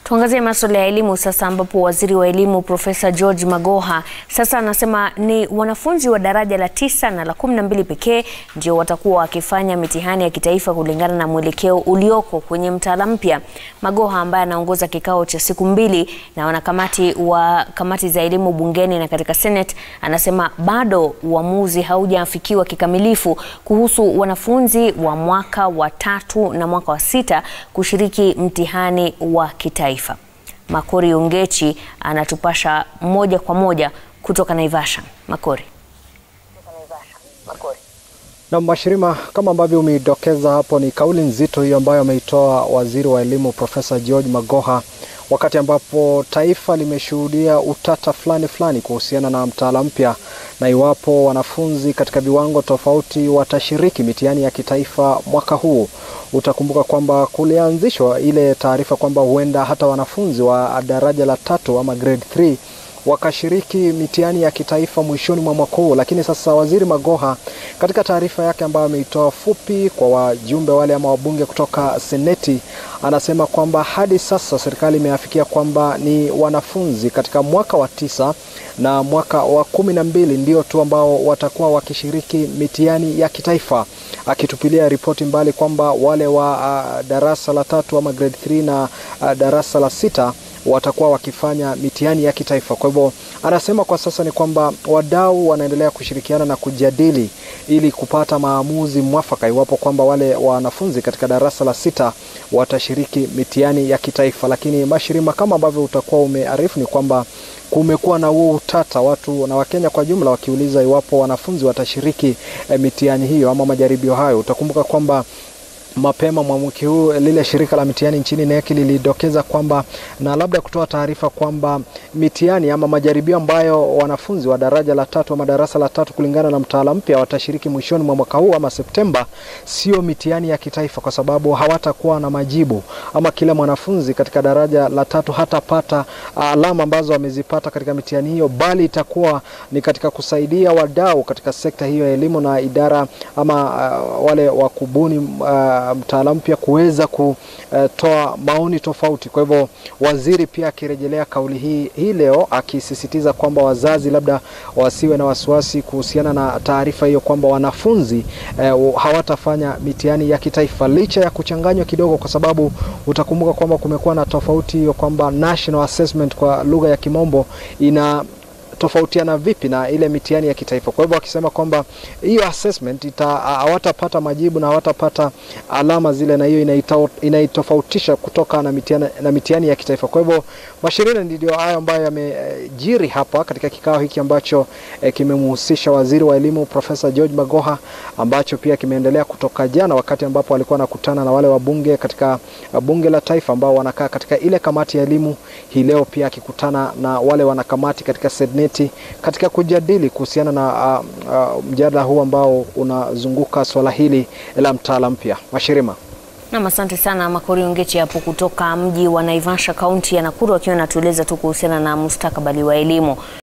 Tuangazie masuala ya elimu sasa, ambapo waziri wa elimu Profesa George Magoha sasa anasema ni wanafunzi wa daraja la tisa na la kumi na mbili pekee ndio watakuwa wakifanya mitihani ya kitaifa kulingana na mwelekeo ulioko kwenye mtaala mpya. Magoha ambaye anaongoza kikao cha siku mbili na wanakamati wa kamati za elimu bungeni na katika Senate, anasema bado uamuzi haujafikiwa kikamilifu kuhusu wanafunzi wa mwaka wa tatu na mwaka wa sita kushiriki mtihani wa kitaifa. Makori Ongechi anatupasha moja kwa moja kutoka Naivasha. Makori. Na Mashirima, kama ambavyo umeidokeza hapo, ni kauli nzito hiyo ambayo ameitoa waziri wa elimu Profesa George Magoha wakati ambapo taifa limeshuhudia utata fulani fulani kuhusiana na mtaala mpya na iwapo wanafunzi katika viwango tofauti watashiriki mitihani ya kitaifa mwaka huu. Utakumbuka kwamba kulianzishwa ile taarifa kwamba huenda hata wanafunzi wa daraja la tatu ama grade 3 wakashiriki mitihani ya kitaifa mwishoni mwa mwaka huu, lakini sasa waziri Magoha katika taarifa yake ambayo ameitoa fupi kwa wajumbe wale ama wabunge kutoka seneti, anasema kwamba hadi sasa serikali imeafikia kwamba ni wanafunzi katika mwaka wa tisa na mwaka wa kumi na mbili ndio tu ambao watakuwa wakishiriki mitihani ya kitaifa, akitupilia ripoti mbali kwamba wale wa uh, darasa la tatu ama grade 3 na uh, darasa la sita watakuwa wakifanya mitihani ya kitaifa. Kwa hivyo anasema kwa sasa ni kwamba wadau wanaendelea kushirikiana na kujadili ili kupata maamuzi mwafaka iwapo kwamba wale wanafunzi katika darasa la sita watashiriki mitihani ya kitaifa. Lakini Mashirima, kama ambavyo utakuwa umearifu, ni kwamba kumekuwa na huo utata, watu na Wakenya kwa jumla wakiuliza iwapo wanafunzi watashiriki eh, mitihani hiyo ama majaribio hayo. Utakumbuka kwamba mapema mwa wiki huu lile shirika la mitihani nchini NEC lilidokeza kwamba na labda kutoa taarifa kwamba mitihani ama majaribio ambayo wanafunzi wa daraja la tatu ama darasa la tatu kulingana na mtaala mpya watashiriki mwishoni mwa mwaka huu ama Septemba, sio mitihani ya kitaifa, kwa sababu hawatakuwa na majibu ama kila mwanafunzi katika daraja la tatu hatapata alama ambazo amezipata katika mitihani hiyo, bali itakuwa ni katika kusaidia wadau katika sekta hiyo ya elimu na idara ama uh, wale wa kubuni uh, mtaala mpya kuweza kutoa maoni tofauti. Kwa hivyo waziri pia akirejelea kauli hii hii leo akisisitiza kwamba wazazi labda wasiwe na wasiwasi kuhusiana na taarifa hiyo kwamba wanafunzi eh, hawatafanya mitihani ya kitaifa licha ya kuchanganywa kidogo, kwa sababu utakumbuka kwamba kumekuwa na tofauti hiyo kwamba national assessment kwa lugha ya Kimombo ina tofautiana vipi na ile mitihani ya kitaifa. Kwa hivyo wakisema kwamba hiyo assessment ita hawatapata majibu na hawatapata alama zile, na hiyo inaitofautisha kutoka na mitihani, na mitihani ya kitaifa. Kwa hivyo Mashirina, ndio hayo ambayo yamejiri hapa katika kikao hiki ambacho eh, kimemhusisha waziri wa elimu Profesa George Magoha ambacho pia kimeendelea kutoka jana, wakati ambapo alikuwa anakutana na wale wabunge katika bunge la taifa ambao wanakaa katika ile kamati ya elimu. Hii leo pia akikutana na wale wanakamati katika Seneti katika kujadili kuhusiana na uh, uh, mjadala huu ambao unazunguka swala hili la mtaala mpya. Mashirima. Nam, asante sana Makori Ongechi hapo kutoka mji wa Naivasha, kaunti ya Nakuru, akiwa anatueleza tu kuhusiana na mustakabali wa elimu.